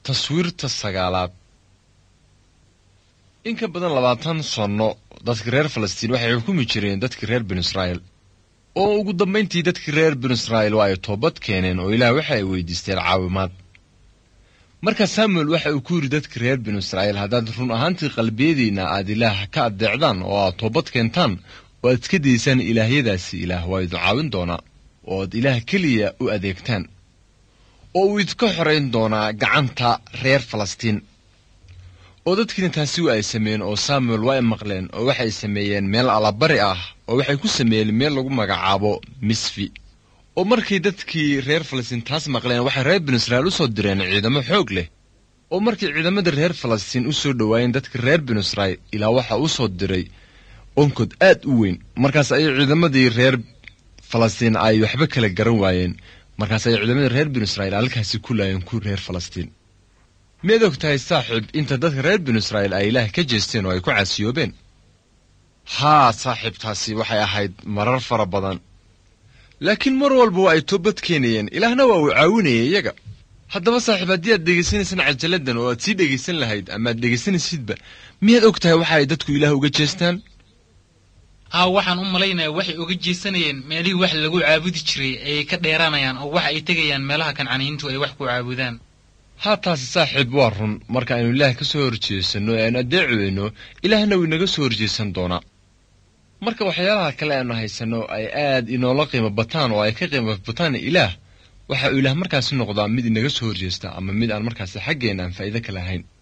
taswiirta sagaalaad in ka badan labaatan sanno dadka reer falastiin waxay xukumi jireen dadkii reer binu israa'iil oo ugu dambayntii dadkii reer binu israa'iil waa ay toobad keeneen oo ilaah waxa ay weydiisteen caawimaad markaa samuel waxa uu ku yidhi dadkii reer binu israa'iil haddaad run ahaantii qalbiyadiinna aad ilaah ka addeecdaan oo aad toobad keentaan oo aad iska daysaan ilaahyadaasi ilaah waa idin caawin doonaa oo aad ilaah keliya u adeegtaan oo uu idinka xorayn doonaa gacanta reer falastiin oo dadkiina taasi wa ay sameeyeen oo samuel waa ay maqleen oo waxay sameeyeen meel allabari ah oo waxay ku sameeyeen meel lagu magacaabo misfi oo markay dadkii reer falastiin taas maqleen waxay reer binu israa'iil u soo direen ciidamo xoog leh oo markay ciidamadii reer falastiin u soo dhowaayeen dadkii reer binu israa'iil ilaa waxaa u soo diray onkod aad u weyn markaas ayay ciidamadii reer falastiin ay waxba kala garan waayeen markaas ayay ciidamadii reer binu israa'iil halkaasi ku laayeen ku reer falastiin miyaad og tahay saaxiib inta dadka reer binu israa'iil ay ilaah ka jeesteen oo ay ku caasiyoobeen haa saaxiibtaasi waxay ahayd marar fara badan laakiin mar walba waa ay toobad keenayeen ilaahna waa uu caawinayay iyaga haddaba saaxiib haddii aad dhegaysanaysaan cajaladdan oo aad sii dhegaysan lahayd ama aad dhegaysanaysidba miyaad og tahay waxa ay dadku ilaah uga jeestaan haa waxaan u malaynayaa waxay uga jeesanayeen meelihii wax lagu caabudi jiray ayay ka dheeraanayaan oo waxa ay tegayaan meelaha kancaniyiintu ay wax ku caabudaan haa taasi saaxiib waa run marka aynu ilaah ka soo horjeesanno ee aynu addeeci weyno ilaahna wuu inaga soo horjeesan doonaa marka waxyaalaha kale aynu haysanno ay aad inoola qiimo bataan oo ay ka qiimo bataan ilaah waxa uu ilaah markaasi noqdaa mid inaga soo horjeesta ama mid aan markaasi xaggeenna aan faa'iido ka lahayn